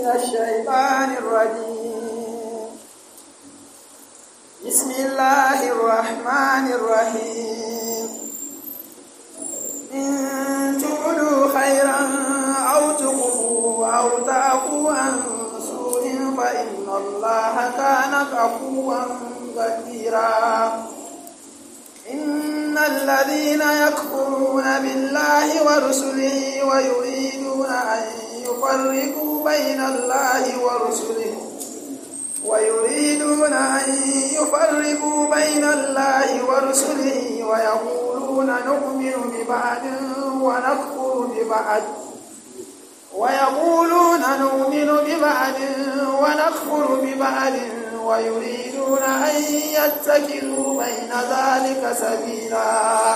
الشيطان الرجيم بسم الله الرحمن الرحيم إن تبدوا خيرا أو تخفوا أو تعفوا عن سوء فإن الله كان عفوا قديرا إن الذين يكفرون بالله ورسله ويريدون أن يفرقوا بين الله ورسله ويريدون أن يفرقوا بين الله ورسله ويقولون نؤمن ببعض ونكفر ببعض ويقولون نؤمن ببعض ونكفر ببعض ويريدون أن يتخذوا بين ذلك سبيلا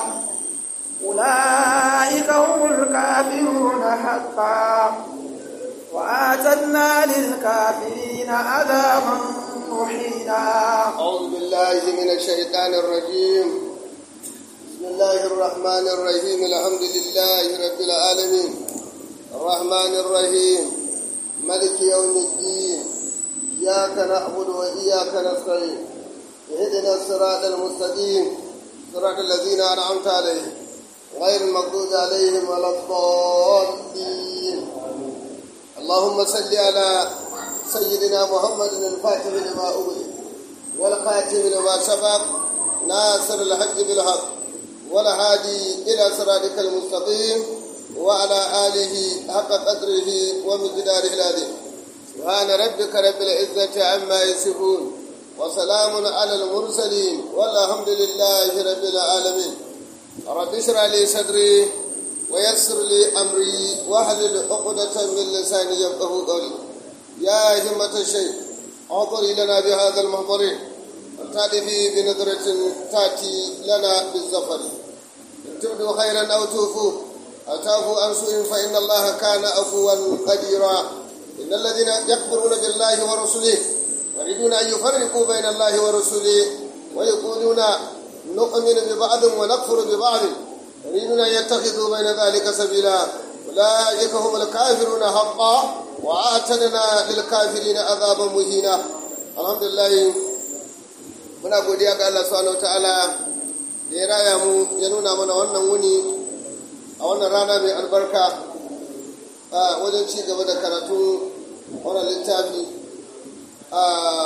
أولئك هم الكافرون حقا وآتدنا للكافرين عذابا محينا أعوذ بالله من الشيطان الرجيم بسم الله الرحمن الرحيم الحمد لله رب العالمين الرحمن الرحيم ملك يوم الدين إياك نعبد وإياك نستعين اهدنا الصراط المستقيم صراط الذين أنعمت عليهم غير المغضوب عليهم ولا الضالين اللهم صل على سيدنا محمد الفاتح لما أغلق والخاتم لما سبق ناصر الحق بالحق والهادي إلى صراطك المستقيم وعلى آله حق قدره ومقداره العظيم سبحان ربك رب العزة عما يصفون وسلام على المرسلين والحمد لله رب العالمين رب اشرح لي صدري ويسر لي أمري واحلل عقدة من لساني يفقه قولي يا همة الشيخ اعطري لنا بهذا المحضر وتأتي بنظرة تأتي لنا بالزفر إن تبدوا خيرا أو توفوا أو تعفوا عن سوء فإن الله كان عفوا قديرا إن الذين يكفرون بالله ورسله يريدون أن يفرقوا بين الله ورسله ويقولون نؤمن ببعض ونكفر ببعض يريدون أن يتخذوا بين ذلك سبيلا أولئك هم الكافرون حقا وأعتدنا للكافرين عذابا مهينا الحمد لله muna godiya ga Allah subhanahu wataala da ya raya mu ya nuna mana wannan wuni a wannan rana mai albarka a wajen ci gaba da karatun wannan littafi a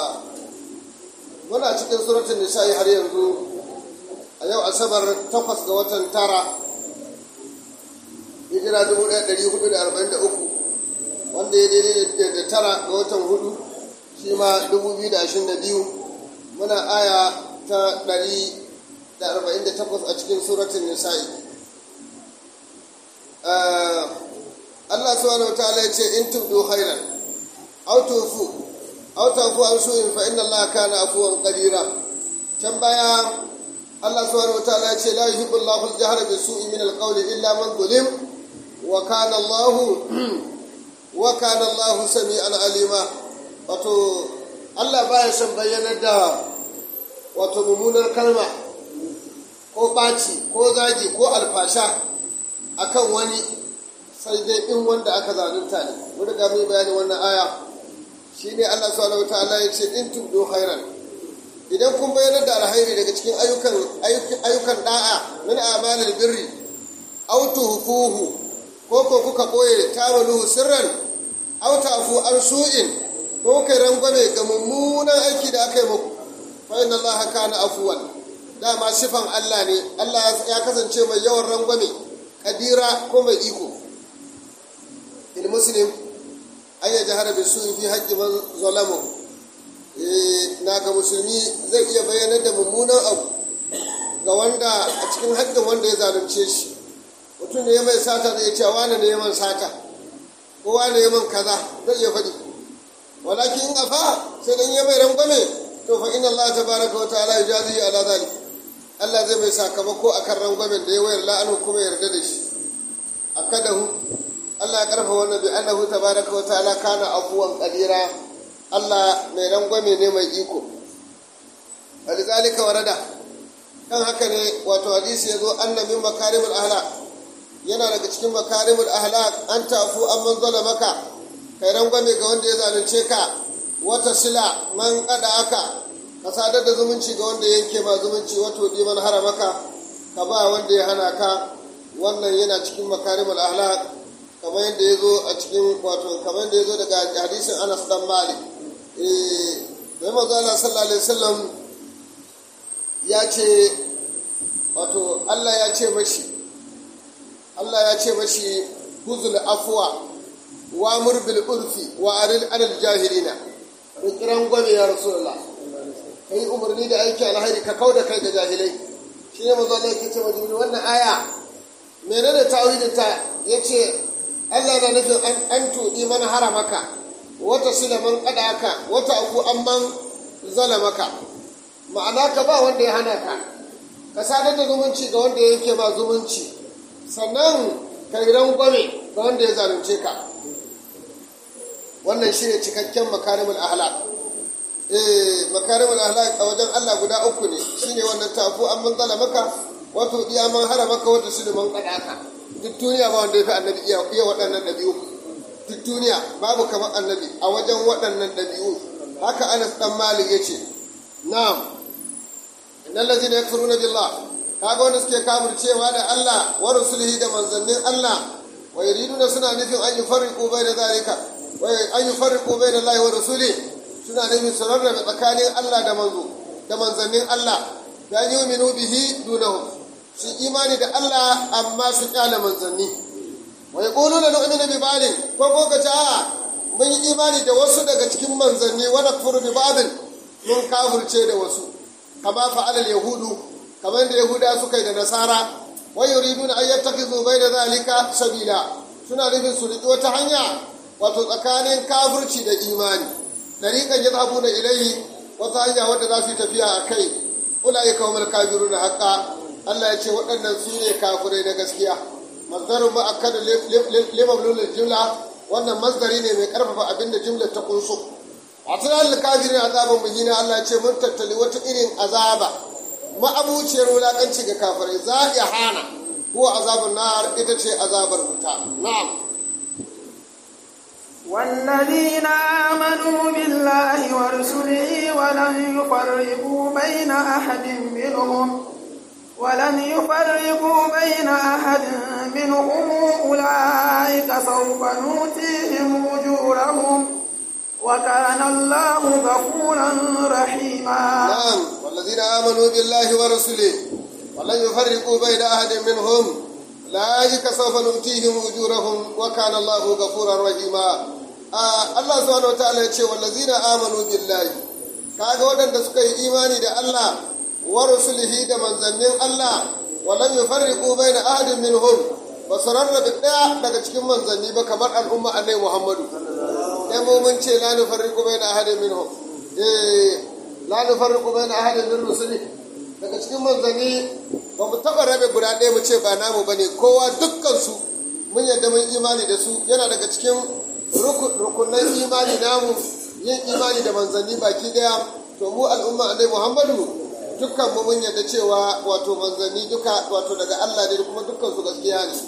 muna cikin suratun nisa'i har yanzu a yau asabar takwas ga watan tara hijira 1443 wanda ya daidai da tara ga watan hudu shi ma 2022 muna aya ta 148 a cikin suratun nisa'i Allah subhanahu wataala ya ce in tubdu khairan aw tufu aw tafu an su'in fa inna Allah kana afuwan qadira can baya Allah subhanahu wataala ya ce la yuhibbu Allahu al-jahra bi su'i min al-qawli illa man zulim wa kana Allah wa kana Allah sami'an alima wato Allah baya son bayyanar da wato mummunar kalma ko ɓaci ko zagi ko alfasha akan wani sai dai in wanda aka zalunta ne mun riga mun bayani wannan aya shine Allah subhanahu wataala ya ce in tubdu khairan idan kun bayyana da alhairi daga cikin ayyukan ayyukan da'a min amalil birri aw tuhfuhu ko ko kuka boye tamaluhu sirran aw ta'fu an su'in ko kai rangwame ga mummunan aiki da aka yi muku fa inna Allah kana afuwan dama sifan Allah ne Allah ya kasance mai yawan rangwame kadira ko mai iko il muslim an ya jahara bi su fi haƙƙi man zalamu na ga musulmi zai iya bayyana da mummunan abu ga wanda a cikin haƙƙin wanda ya zalunce shi mutum ne ya mai sata zai ce wane ne ya man sata ko wane ya man kaza zai iya faɗi walakin in afa sai dan ya mai rangwame to fa inna Allah tabaraka wa ta'ala yujazi ala zalik Allah zai mai sakamako akan rangwamen da ya wayar la'anu kuma yarda da shi akadahu Allah ya karfa wannan bi annahu tabaraka wa ta'ala kana afuwan qadira Allah mai rangwame ne mai iko walizalika warada kan haka ne wato hadisi yazo anna min makarimul ahlak yana daga cikin makarimul ahlak an tafu amman zalamaka kai rangwame ga wanda ya zalunce ka wata sila man kada aka ka sadar da zumunci ga wanda yanke ma zumunci wato di man haramaka ka ba wanda ya hana ka wannan yana cikin makarimul ahlak kamar yadda ya zo a cikin wato kamar yadda ya zo daga hadisin Anas dan Malik eh bai manzo Allah sallallahu alaihi wasallam ya ce wato Allah ya ce mashi Allah ya ce mashi huzul afwa wa mur bil urfi wa aril anil jahilina kiran gwame ya rasulullah kai umarni da aiki alhairi ka kauda kai ga jahilai shi ne manzo Allah yake ce wa jibril wannan aya menene tawhidin ta yace Allah na nufin an an tudi man haramaka wata sila man qadaka wata aku amman zalamaka ma'ana ka ba wanda ya hana ka ka sadar da zumunci ga wanda yake ma zumunci sannan ka yi rangwame ga wanda ya zalunce ka wannan shi ne cikakken makarimul ahlak eh makarimul ahlak a wajen Allah guda uku ne shine wannan tafu an man maka wato iya man hara maka wato su man kadaka duk duniya ba wanda ya fi annabi iya iya waɗannan ɗabi'u duk duniya babu kamar annabi a wajen waɗannan ɗabi'u haka Anas dan Malik yace na'am innal ladzina yakfuruna billah kaga wanda suke kafircewa da Allah wa rusulihi da manzannin Allah wa yuriduna suna nufin an yufarriqu bayna zalika wa an yufarriqu bayna Allah wa rasuli suna nufin su rarrabe tsakanin Allah da manzo da manzannin Allah da yu'minu bihi dunahum su imani da Allah amma su kyale manzanni wa yaquluna nu'minu bi ba'din ko ko ka ta mun yi imani da wasu daga cikin manzanni wa nakfuru bi ba'din mun kafirce da wasu kama fa'alal yahudu kamar da yahuda suka yi da nasara wai yuriduna an yattakhidhu bayna zalika sabila suna nufin su riƙi wata hanya wato tsakanin kafirci da imani dariqan yadhabuna ilayhi wata hanya wadda za su yi tafiya a kai ulaika humul kafiruna haqqa Allah ya ce waɗannan su ne kafirai na gaskiya masdarun mu'akkad limablul jumla wannan masdari ne mai karfafa abinda jumlar ta kunso a tunanin kafirin azaban muhina Allah ya ce mun tattali wata irin azaba ma'abuciyar wulaƙanci ga kafirai za a hana ko azabun nar ita ce azabar wuta na'am والذين آمنوا بالله ورسله ولم يفرقوا بين أحد منهم ولم يفرقوا بين أحد منهم أولئك سوف نؤتيهم أجورهم وكان الله غفورا رحيما نعم والذين آمنوا بالله ورسله ولن يفرقوا بين أحد منهم أولئك سوف نؤتيهم أجورهم وكان الله غفورا رحيما آه الله سبحانه وتعالى يقول والذين آمنوا بالله kaga waɗanda suka yi imani da Allah wa rusulihi da manzannin Allah walam yufarriqu baina ahadin minhum ba su rarrabe ɗaya daga cikin manzanni ba kamar al'umma annabi Muhammadu dai mu mun ce la nufarriqu baina ahadin minhum eh la nufarriqu baina ahadin min rusuli daga cikin manzanni ba mu taba rabe guda ɗaya mu ce ba namu bane kowa dukkan su mun yadda mun imani da su yana daga cikin rukunan imani namu yin imani da manzanni baki daya to mu al'umma annabi Muhammadu dukkan mu mun yadda cewa wato manzanni duka wato daga Allah ne kuma dukkan su gaskiya ne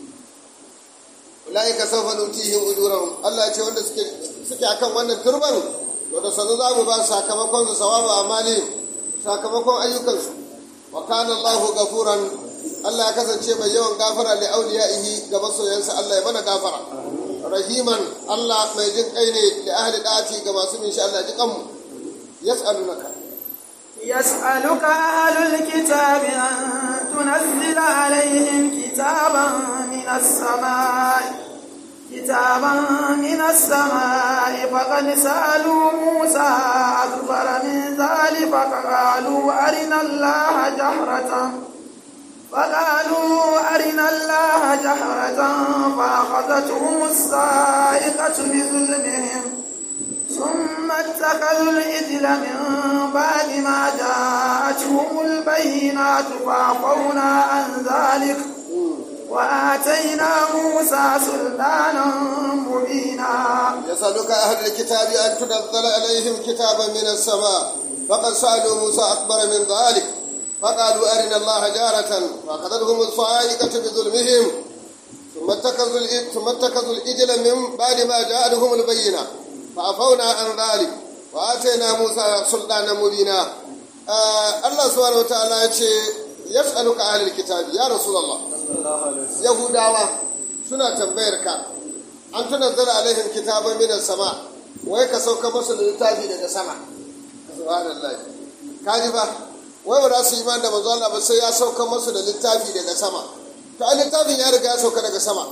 ulaika sawfa nutihim ujurahum Allah ya ce wanda suke suke akan wannan turban to da sanu za mu ba sakamakon su sawabu amali sakamakon ayyukan su wa kana Allahu gafuran Allah ya kasance mai yawan gafara li auliyaihi ga masoyansa Allah ya mana gafara rahiman Allah mai jin kai ne li ahli da'ati ga masu min sha Allah ji kanmu yas'alunaka يسألك أهل الكتاب أن تنزل عليهم كتابا من السماء كتابا من السماء فقد سألوا موسى أكبر من ذلك فقالوا أرنا الله جهرة فقالوا أرنا الله جهرة فأخذتهم الصائقة بظلمهم ثم اتخذوا الإذل من بعد ما جاءتهم البينات فعفونا عن ذلك وآتينا موسى سلطانا مبينا يسألك أهل الكتاب أن تنزل عليهم كتابا من السماء فقد سألوا موسى أكبر من ذلك فقالوا أرنا الله جارة فأخذتهم الصاعقة بظلمهم ثم ثم اتخذوا الإجل من بعد ما جاءتهم البينة فعفونا عن ذلك وآتينا موسى سلطانا مبينا آه الله سبحانه وتعالى يسألك أهل الكتاب يا رسول الله يهوداوا suna tambayar ka an tunazzala alaihim kitaban min sama wai ka sauka musu da littafi daga sama subhanallah kaji ba wai ba za su yi da manzo Allah ba sai ya sauka musu da littafi daga sama to a littafin ya riga ya sauka daga sama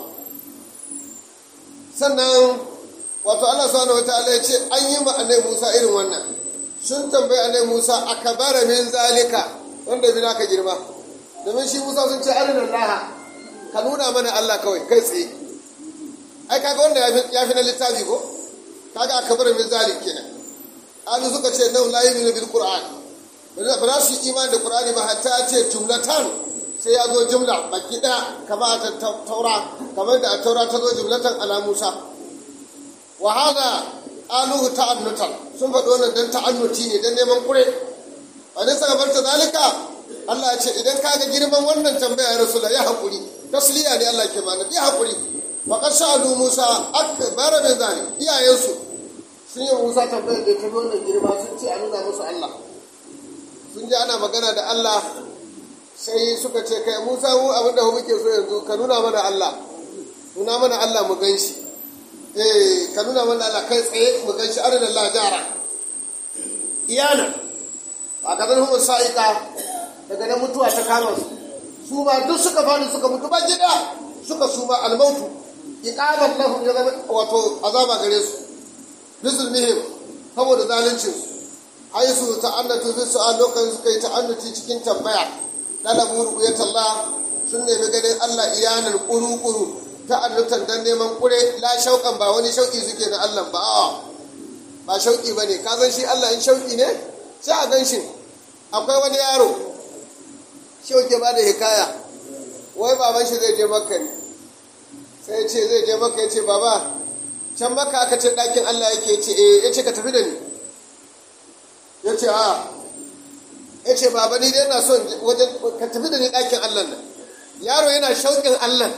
sannan wato Allah subhanahu wataala ya ce an yi ma annabi Musa irin wannan sun tambayi annabi Musa akabara min zalika wanda bi naka girma domin shi Musa sun ce arina Allah ka nuna mana Allah kawai kai tsaye ai kaga wanda ya fi na littafi ko kaga akabara min zalik kenan an suka ce nau la yu'minu bil qur'an ba za su yi imani da qur'ani ba hatta ce jumlatan sai ya zo jumla baki ɗaya kama a taura kamar da a taura ta zo jumlatan ala musa wa hada aluhu ta'annutan sun faɗi wannan dan ta'annuti ne dan neman kure a nisa gabar ta zalika Allah ya ce idan ka ga girman wannan tambaya ya rasula ya haƙuri tasliya ne Allah ke mana ya haƙuri wa qad sa'alu musa akbar min zalik iyayensu sun yi musa tambayar da ta wannan girma sun ce a nuna musu Allah sun ji ana magana da Allah sai suka ce kai musa mu abin da muke so yanzu ka nuna mana allah nuna mana allah mu gan shi eh ka nuna mana allah kai tsaye mu gan shi arin allah jara iyana a kazan humar sa'ika daga nan mutuwa ta kama su su ma duk suka fani suka mutu ba gida suka suma almautu iqamat lahum ya zama wato azaba gare su bisulmihim saboda zalincin su haisu ta'annatu bi su'al lokacin suka yi ta'annuti cikin tambaya dalabu ru'yatullah sun nemi ganin Allah iyanar kuru-kuru ta annutan dan neman kure la shauƙan ba wani shauƙi suke na Allah ba a ba shauƙi ba ne ka san shi Allah in shauƙi ne sai a gan shi akwai wani yaro shauƙi ba da hikaya wai baban shi zai je makka ne sai ce zai je makka ya ce baba can makka aka ce ɗakin Allah yake ce eh ya ce ka tafi da ni ya ce a ya ce baba ni dai na son wajen ka tafi da ni ɗakin Allah nan yaro yana shauƙin Allah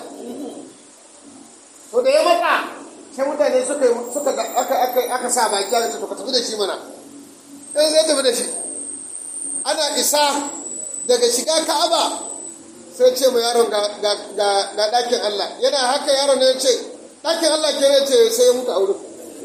to da ya maka sai mutane suka suka aka aka aka sa baki ya ce to ka tafi da shi mana sai zai tafi da shi ana isa daga shiga Ka'aba sai ce ma yaron ga ga ga ɗakin Allah yana haka yaron ne ya ce ɗakin Allah ke ne ce sai ya mutu a wurin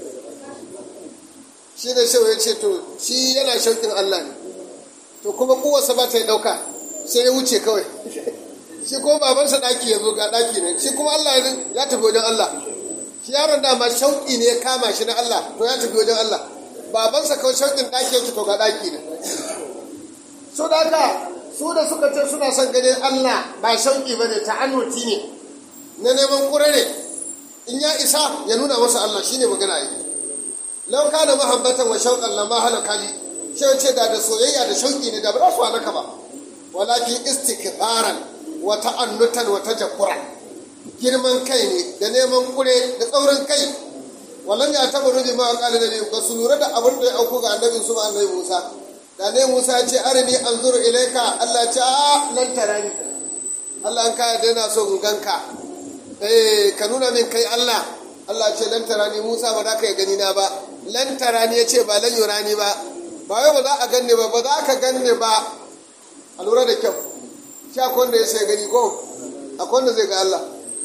shi ne sai ya ce to shi yana shauƙin Allah ne to kuma kowarsa ba ta yi ɗauka sai ya wuce kawai shi kuma babansa ɗaki ya zo ga ɗaki ne shi kuma Allah ya tafi wajen Allah shi yaron dama shauƙi ne ya kama shi na Allah to ya tafi wajen Allah babansa kawai shauƙin ɗaki ya to ga ɗaki ne so da haka su da suka ce suna son ganin Allah ba shauƙi ba ne ta'annuti ne na neman ƙure ne in ya isa ya nuna masa Allah shine magana yi lau kana mahabbatan wa shauqan lamma halaka li sai ce da da soyayya da shauki ne da ba su halaka ba walakin istikbaran wa ta'annutan wa tajabburan girman kai ne da neman kure da tsaurin kai wallan ya taba rubi ma qala da ba su lura da abin da ya auku ga annabi su annabi Musa da ne Musa ya ce arini anzuru ilaika Allah ya ce a lan tarani Allah an kaya da yana so in ganka eh ka nuna min kai Allah Allah ce lan tarani Musa ba za ka gani na ba lan tarani ya ce ba lan yurani ba ba wai ba za a ganne ba ba za ka ganne ba a lura da kyau shi akwai wanda ya sai gani ko akwai wanda zai ga Allah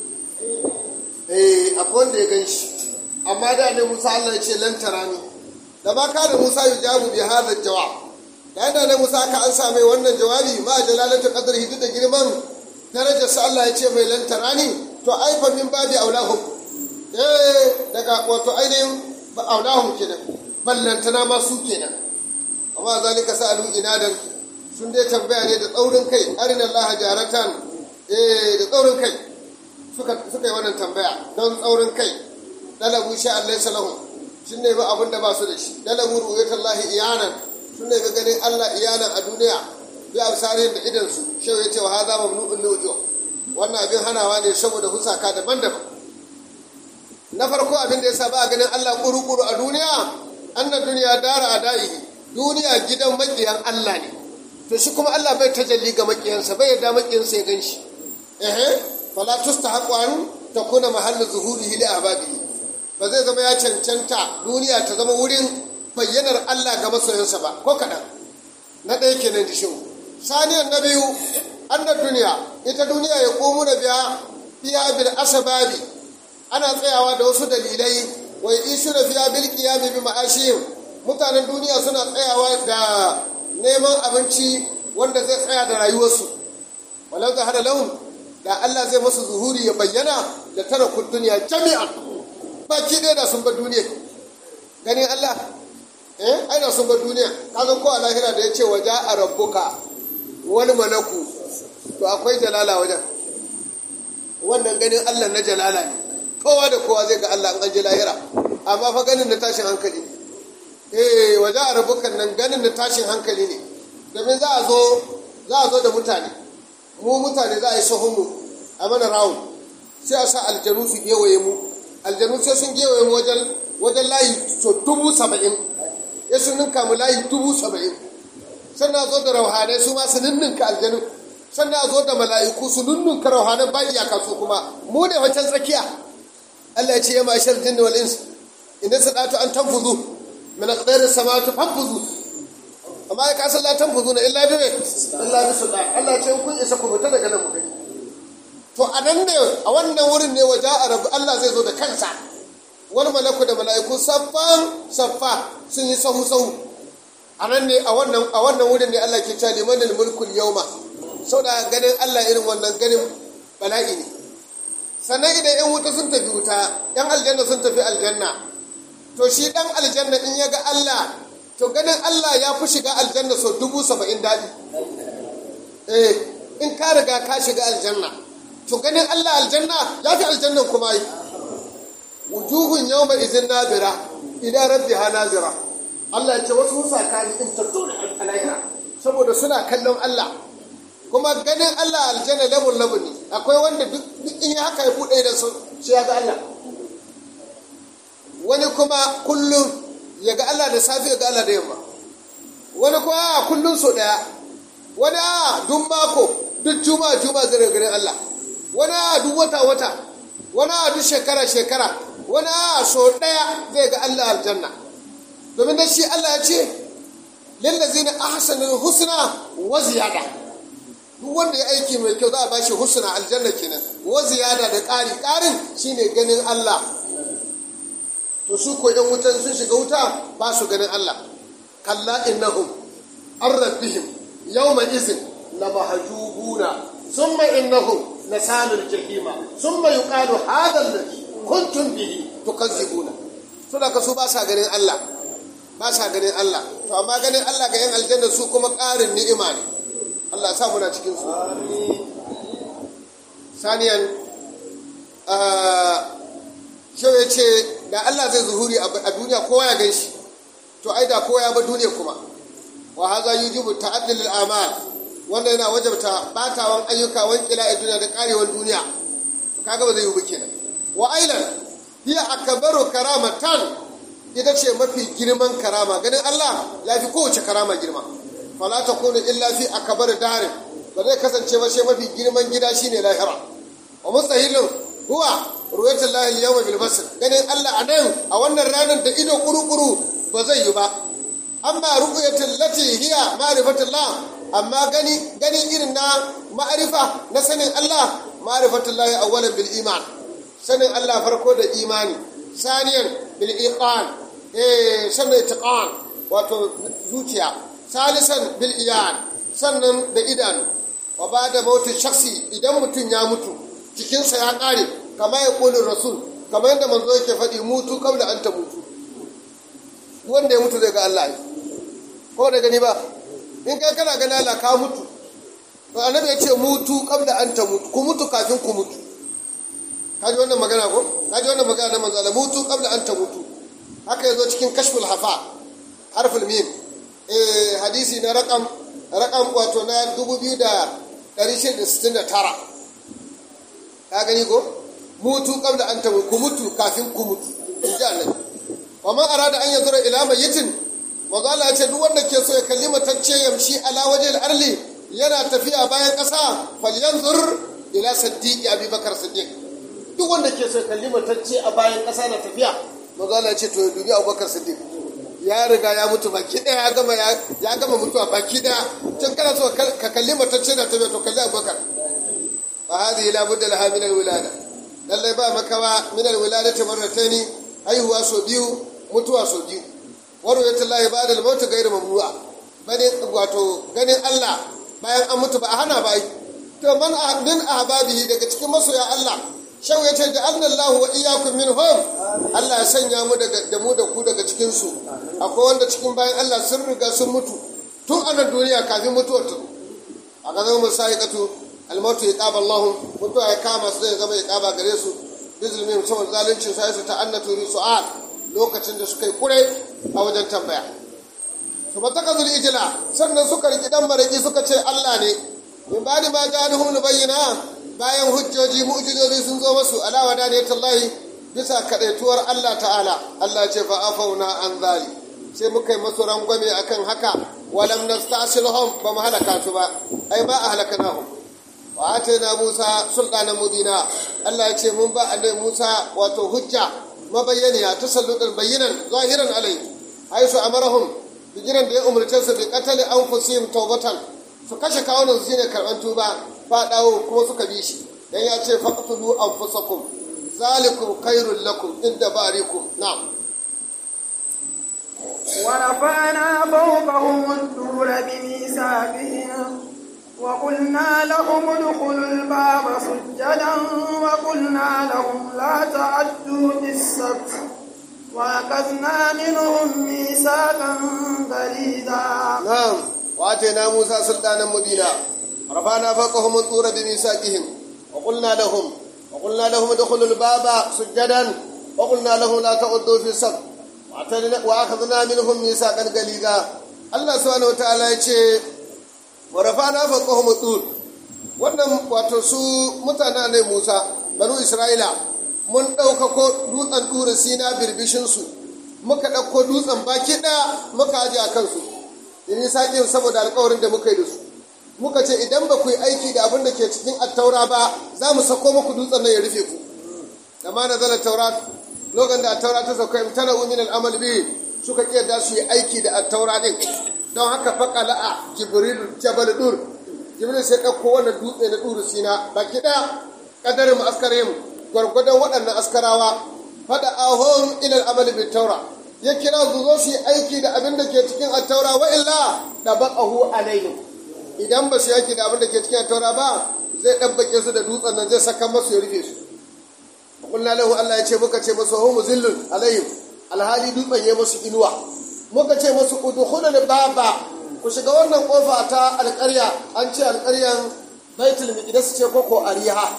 eh akwai wanda ya gan shi amma da ne Musa Allah ya ce lan tarani da ba ka da Musa ya jabu bi hadha jawab da yadda ne Musa ka an same wannan jawabi ma jalalatu qadrihi duk da girman darajar sa Allah ya ce mai lan tarani to ai fa min babi aulahum eh daga wato ainihin ba aulahum kenan ballantana ma su kenan amma zalika sa'alu inadan sun dai tambaya ne da tsaurin kai arina Allah jaratan eh da tsaurin kai suka suka yi wannan tambaya don tsaurin kai dalabu sha Allah salahu sun ne ba abin da ba su da shi dalabu ru'yatullahi iyanan sun ne ganin Allah iyanan a duniya bi absarin da idan su shau ya ce wa hadha mamnu'un liwujuh wannan abin hanawa ne saboda husaka daban-daban na farko abin da yasa ba a ganin Allah kuru-kuru a duniya annan duniya dara a da'i duniya gidan makiyan Allah ne to shi kuma Allah bai tajalli ga makiyansa bai yarda makiyansa ya ganshi ehe fala tustahaqu an ta kuna mahallin zuhurihi li ahbabihi ba zai zama ya cancanta duniya ta zama wurin bayyanar Allah ga masoyansa ba ko kaɗan na ɗaya kenan da shehu saniyan na biyu annar duniya ita duniya ya komu na biya fiya bil asababi ana tsayawa da wasu dalilai wai isu na fiya bil qiyami bi ma'ashihim mutanen duniya suna tsayawa da neman abinci wanda zai tsaya da rayuwarsu walau zahara lahum da Allah zai masu zuhuri ya bayyana da tara duniya jami'an baki ɗaya da sun bar duniya ganin Allah eh aina sun bar duniya kaga ko a lahira da ya ce waje a rabbuka wani malaku to akwai jalala wajen wannan ganin Allah na jalala ne kowa da kowa zai ga Allah an ji lahira amma fa ganin na tashin hankali eh waje a rabbukan nan ganin na tashin hankali ne domin za a zo za a zo da mutane mu mutane za a yi sahun mu a mana rawun sai a sa aljanu su gewaye mu aljanu sai sun gewaye mu wajen wajen layi so dubu saba'in ya sun ninka mu layi dubu saba'in sannan a zo da rauhanai su ma su ninninka aljanu sannan a zo da mala'iku su ninninka rauhanai ba iyaka su kuma mu ne wancan tsakiya Allah ya ce ya mashar jinni wal ins inda sadatu an tanfuzu min aqdari samawati fanfuzu amma ya kasan la tanfuzu na illa bibe illa bi sultan Allah ya ce kun isa ku fita daga nan mu gani to a nan ne a wannan wurin ne waje a rabu Allah zai zo da kansa wani malaku da mala'iku saffan saffa sun yi sahu sahu a nan ne a wannan a wannan wurin ne Allah ke cewa limanil mulkul yawma da ganin Allah irin wannan ganin bala'i ne sannan idan yan wuta sun tafi wuta yan aljanna sun tafi aljanna to shi dan aljanna in ya ga Allah to ganin Allah ya fi shiga aljanna sau dubu saba'in daɗi eh in ka riga ka shiga aljanna to ganin Allah aljanna ya fi aljannan kuma yi wujuhun yau mai izin nazira ila rabbiha nazira Allah ya ce wasu sakani in tattu da alahira saboda suna kallon Allah kuma ganin Allah aljanna labun labun ne akwai wanda duk in ya haka ya buɗe da su shi ya ga Allah wani kuma kullum ya ga Allah da safi ya ga Allah da yamma wani kuma kullum so ɗaya wani a duk mako duk juma'a juma'a zai ganin Allah wani a duk wata wata wani a duk shekara shekara wani a so ɗaya zai ga Allah aljanna domin da shi Allah ya ce lillazina ahsanul husna wa ziyada duk wanda ya aiki mai kyau za a bashi husna aljanna kenan wa ziyada da ƙari ƙarin shine ganin Allah to su ko ɗan wutan sun shiga wuta ba su ganin Allah kalla innahum an rabbihim yawma izin la mahjubuna summa innahum lasalul jahima summa yuqalu hadha alladhi kuntum bihi tukazzibuna so da su ba sa ganin Allah ba sa ganin Allah to amma ganin Allah ga yan aljanna su kuma ƙarin ni'ima ne Allah sa muna cikin su saniyan shi ya ce da Allah zai zuhuri a duniya kowa ya gan shi to ai da kowa ya ba duniya kuma wa haza yujibu ta'addul amal wanda yana wajabta batawan ayyuka wan kila a duniya da karewar duniya kaga ba zai yi ba kenan wa ailan hiya akbaru karamatan ita ce mafi girman karama ganin Allah ya fi kowace karama girma fala takunu illa fi akbar darin ba zai kasance ba sai mafi girman gida shine lahira wa mustahilun huwa ruwayatul lahi al-yawma bil basr ganin Allah a nan a wannan ranar da ido kuru-kuru ba zai yi ba amma ru'yatul lati hiya ma'rifatullah amma gani gani irin na ma'arifa na sanin Allah ma'rifatullahi awwalan bil iman sanin Allah farko da imani saniyan bil iqan eh sanin itiqan wato zuciya salisan bil iyan sannan da idanu wa bada mautin shaksi idan mutum ya mutu jikinsa ya kare kama ya kulin rasul kama yadda manzo yake faɗi mutu kabla an ta mutu wanda ya mutu zai ga Allah ko da gani ba in kai kana gani Allah ka mutu to annabi ya ce mutu kabla an ta mutu ku mutu kafin ku mutu kaji wannan magana ko kaji wannan magana na manzo Allah mutu kabla an ta mutu haka yazo cikin kashful hafa harful mim eh hadisi na raqam raqam wato na 2669 ka gani ko mutu qabla an tamu ku mutu kafin ku mutu in ji annabi wa man arada an yazura ila mayyitin manzo Allah ya ce duk wanda ke so ya kalli matacce yamshi ala wajhil arli yana tafiya bayan ƙasa falyanzur ila saddiqi abubakar siddiq duk wanda ke so kalli matacce a bayan ƙasa na tafiya manzo Allah ya ce to ya dubi Abubakar Siddiq ya riga ya mutu baki ɗaya ya gama ya gama mutuwa baki ɗaya tun kana so ka kalli matacce na tafiya to kalli Abubakar fa hadhihi la budda laha min al-wilada lallai ba makawa min al-wiladati marrataini haihuwa so biyu mutuwa so biyu warwayatullahi ba'da al-maut ghayr mamnu'a bane wato ganin Allah bayan an mutu ba a hana ba to man min ahbabihi daga cikin masoya Allah shau yace da Allah wa iyyakum minhum Allah ya sanya mu daga da mu da ku daga cikin su akwai wanda cikin bayan Allah sun riga sun mutu tun a duniya kafin mutuwar ta a gazan musaiqatu al-maut yaqaba Allah mutuwa ya kama su zai zama yaqaba gare su bizulmin saboda zalunci sai su ta'annatu bi su'al lokacin da suka yi kure a wajen tambaya su mataka zuli ijila sannan suka riki dan maraki suka ce Allah ne min ba'di ma ja'alhum bayyana bayan hujjoji mu'jizozi sun zo masu ala wadaniyatullahi bisa kadaituwar Allah ta'ala Allah ce fa afauna an zali sai muka yi masu rangwame akan haka walam nastasilhum ba mu halaka su ba ai ba a halakanahum wa atayna Musa sultanan mubina Allah ya ce mun ba annabi Musa wato hujja mabayyaniya tasalludan bayyinan zahiran alai haisu amarahum bigiran da ya umarce su bi qatali anfusihim tawbatan su kashe kawunan su shine karban tuba fa dawo kuma suka bi shi dan ya ce faqtulu anfusakum zalikum khairul lakum inda barikum na'am ورفعنا فوقهم الطور بميثاقهم وقلنا لهم ادخلوا الباب سجدا وقلنا لهم لا تعدوا بالسبت وأخذنا منهم ميثاقا غليظا نعم وآتينا موسى سلطانا مبينا رفعنا فوقهم الطور بميثاقهم وقلنا لهم وقلنا لهم ادخلوا الباب سجدا وقلنا لهم لا تعدوا في السبت وأخذنا منهم ميثاقا غليظا الله سبحانه وتعالى يقول wa rafana faqahum tur wannan wato su mutanen ne Musa banu Isra'ila mun ɗaukako dutsen dura sina birbishin su muka ɗauko dutsen baki ɗaya muka aje a kansu in saƙin saboda alƙawarin da muka yi da su muka ce idan ba ku yi aiki da abin da ke cikin attaura ba za mu sako muku dutsen nan ya rufe ku da ma nazala taurat lokacin da attaura ta sauka imtana min al'amal bi suka kiyarda su yi aiki da attaura din don haka faƙala a jibril jabal dur jibril sai ɗauko wannan dutse na duru sina baki ɗaya ƙadarin mu askarin gwargwadon waɗannan askarawa faɗa ahon ilal amal bin taura ya kira su zo su yi aiki da abin da ke cikin attaura wa illa da baƙahu alaihim idan ba su yi aiki da abin da ke cikin attaura ba zai ɗabbake su da dutsen nan zai saka masu ya rufe su kullum lahu Allah ya ce muka ce masu hu muzillun alaihim alhali dutsen ya musu inuwa muka ce masu udkhulul baba ku shiga wannan kofa ta alƙarya an ce alƙaryan baitul miqdas ce koko ariha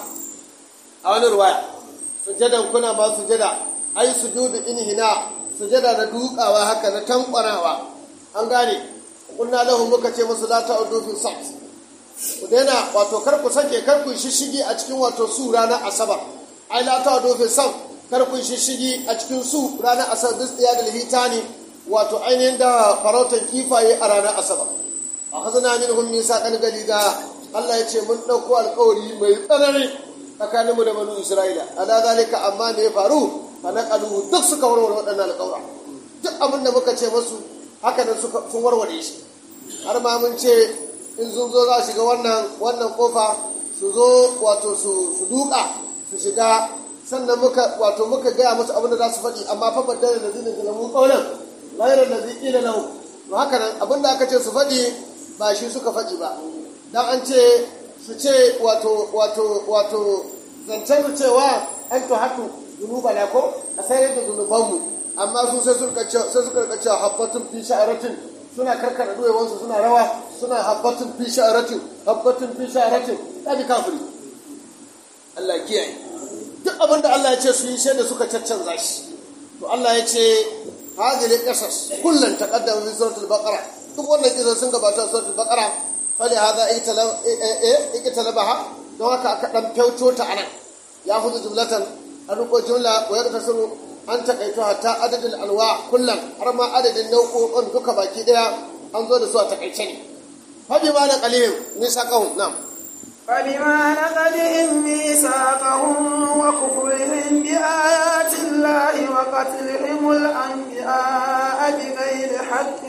a wani ruwaya sujadan kuna ba sujada ai sujudu inhina sujada da dukawa haka na tankwarawa an gane kunna lahu muka ce musu la ta'udu fi sabt ku daina wato kar ku sake kar ku shishigi a cikin wato su ranar asabar ai la ta'udu fi sabt kar ku shishigi a cikin su ranar asabar bis da hitani wato ainihin da farautan kifaye a ranar asabar a hazana min hun nisa kan galiga Allah ya ce mun ɗauko alkawari mai tsanani tsakaninmu da banu Isra'ila ala zalika amma me ya faru a naƙalu duk suka warware waɗannan alƙawura duk abin da muka ce masu haka nan sun warware shi har ma mun ce in sun zo za shiga wannan wannan kofa su zo wato su duka su shiga sannan muka wato muka gaya musu abin da za su faɗi amma fa baddala da zinin da mu ƙaunar ghairar da zai ƙila lahu to haka nan abin da aka ce su faɗi ba shi suka faɗi ba dan an ce su ce wato wato wato zancen cewa an to hatu zunuba na ko a sayar da zunubanmu amma su sai suka sai suka rika cewa habbatun fi sha'aratin suna karkara duwayensu suna rawa suna habbatun fi sha'aratin habbatun fi sha'aratin kaji kafiri Allah kiyaye duk abin da Allah ya ce su yi shaida suka caccanza shi to Allah ya ce hadhihi qasas kullun taqaddama fi suratul baqara duk wannan kisan sun gabata suratul baqara fali hadha ikitalabaha don haka aka dan fyauto ta anan ya hudu jumlatan an riko jumla wa yadda sun an takaito hatta adadin alwa kullum har ma adadin nau'o'in duka baki daya an zo da su a takaice ne fabi ma na qalil nisa qahum nam فبما نقدهم ميثاقهم وكفرهم بآيات الله وقتلهم الأنبياء بغير حق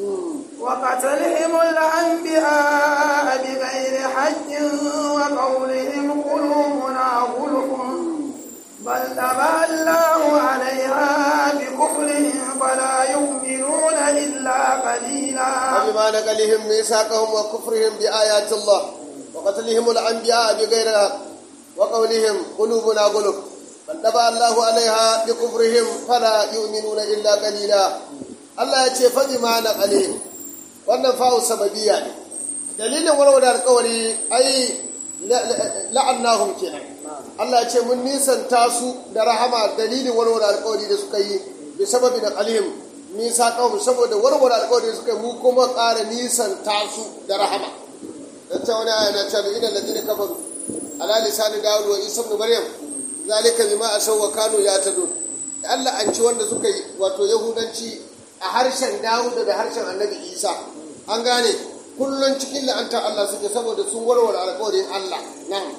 وقتلهم الأنبياء بغير حق وقولهم قلوبنا غلف بل تبع الله عليها بكفرهم فلا يؤمنون إلا قليلا وبما نقلهم ميثاقهم وكفرهم بآيات الله وقتلهم الأنبياء بغير الحق وقولهم قلوبنا غلف بل تبع الله عليها بكفرهم فلا يؤمنون إلا قليلا الله يتي فبما نقلهم wannan fa'u sababiyya ne dalilin warware alkawari ai la'annahum kenan Allah ya ce mun nisanta su da rahama dalilin warware alkawari da suka yi bi sababi da qalihim nisa kawo saboda warware alkawari da suka yi mu kuma ƙara nisanta su da rahama dan ta wani aya na cewa idan ladina kafaru ala lisani dawud wa isa ibn maryam zalika bima asaw wa kanu yatadun Allah an ci wanda suka yi wato yahudanci a harshen dawud da harshen annabi isa an gane kullum cikin la'antar Allah suke saboda sun warware alkawarin Allah na'am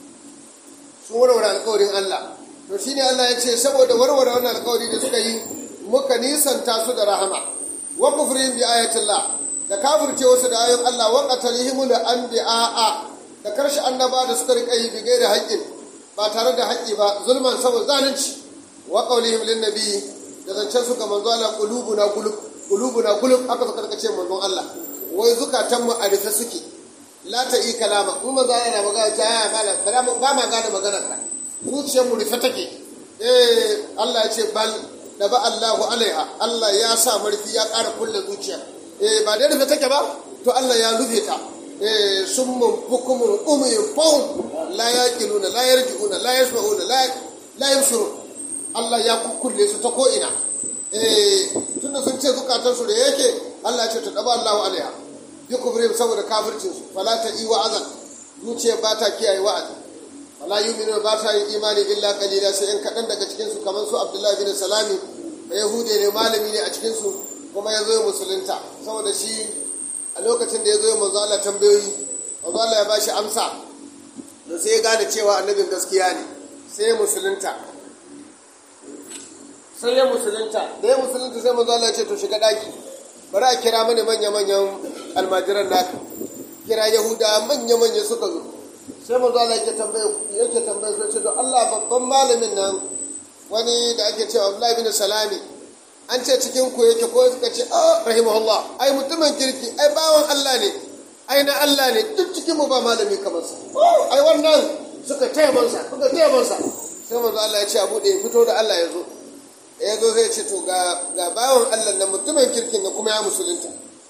sun warware alkawarin Allah to shine Allah ya ce saboda warware wannan alkawari da suka yi muka nisanta su da rahama wa kufrin bi ayatillah da kafirce wasu da ayoyin Allah wa qatalihimul anbiya'a da karshe annaba da suka rika yi bigai da haƙƙin ba tare da haƙƙi ba zulman saboda zalunci wa qawlihim lin nabi da zancen su ga manzo Allah qulubuna qulub qulubuna qulub aka suka rika ce manzon Allah wai zukatan mu a rufe suke la ta yi kalama kuma za yana magana ta ya malam ba ma gane maganar ka zuciyar mu rufe take eh Allah ya ce bal da ba Allahu alaiha Allah ya sa marfi ya ƙara kulle zuciya eh ba da rufe take ba to Allah ya rufe ta eh summun bukumun umyun fahum la yaqiluna la yarji'una la yasma'una la la yabsurun Allah ya kukkulle su ta ko ina eh tunda sun ce zukatan su da yake Allah ya ce ta daba Allahu alaiha bi kubrim saboda kafircin su fala ta yi wa'azan zuciya ba ta kiyaye wa'azi wala yu'minu ba ta yin imani illa qalila sai in kadan daga cikin su kamar su Abdullahi bin Salami da Yahude ne malami ne a cikin su kuma ya zo musulunta saboda shi a lokacin da ya zo manzo Allah tambayoyi manzo Allah ya bashi amsa da sai ya gane cewa annabin gaskiya ne sai ya musulunta sai ya musulunta da ya musulunta sai manzo Allah ya ce to shiga daki bari a kira mani manya-manyan almajiran naka kira yahuda manya-manya suka zo sai manzo Allah yake tambaye yake tambaye sai ce to Allah babban malamin nan wani da ake cewa Abdullahi bin Salami an ce cikin ku yake ko suka ce ah rahimahullah ai mutumin kirki ai bawan Allah ne ai na Allah ne duk cikin mu ba malami kamar sa ai wannan suka taya mansa suka taya mansa sai manzo Allah ya ce abu da ya fito da Allah ya zo ya zo zai ce to ga bawan Allah na mutumin kirkin da kuma ya musulunta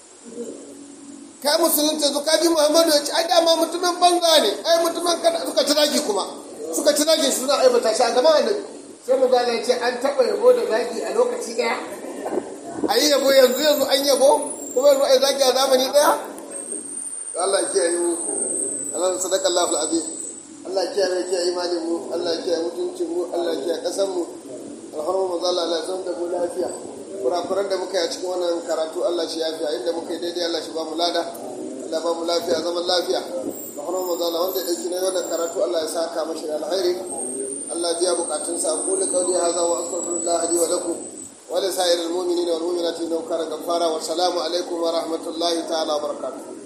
ka musulunta zo ka ji Muhammadu ya ce ai dama mutumin banza ne ai mutumin kada suka ci zagi kuma suka ci zagi suna aibata shi a gaban annabi sai mu gane ce an taɓa yabo da zagi a lokaci ɗaya a yi yabo yanzu yanzu an yabo kuma yanzu ai zagi a zamani ɗaya Allah ya kiyaye mu Allah sadaka Allahu azim Allah ya kiyaye kiyaye imanin mu Allah ya kiyaye mutuncin mu Allah ya kiyaye kasan mu alhamdu maza Allah Allah zan da mu lafiya kurakuran da muka yi a cikin wannan karatu Allah shi yafiya inda muka yi daidai Allah shi ba mu lada Allah ba mu lafiya zaman lafiya alhamdu maza Allah wanda ya dauki na wannan karatu Allah ya saka mashi da alkhairi Allah biya bukatun sa qulu qawli hadha wa astaghfirullah li wa lakum wa li sa'iril mu'minina wal mu'minati innahu kana ghaffara wa salamu alaikum wa rahmatullahi ta'ala wa barakatuh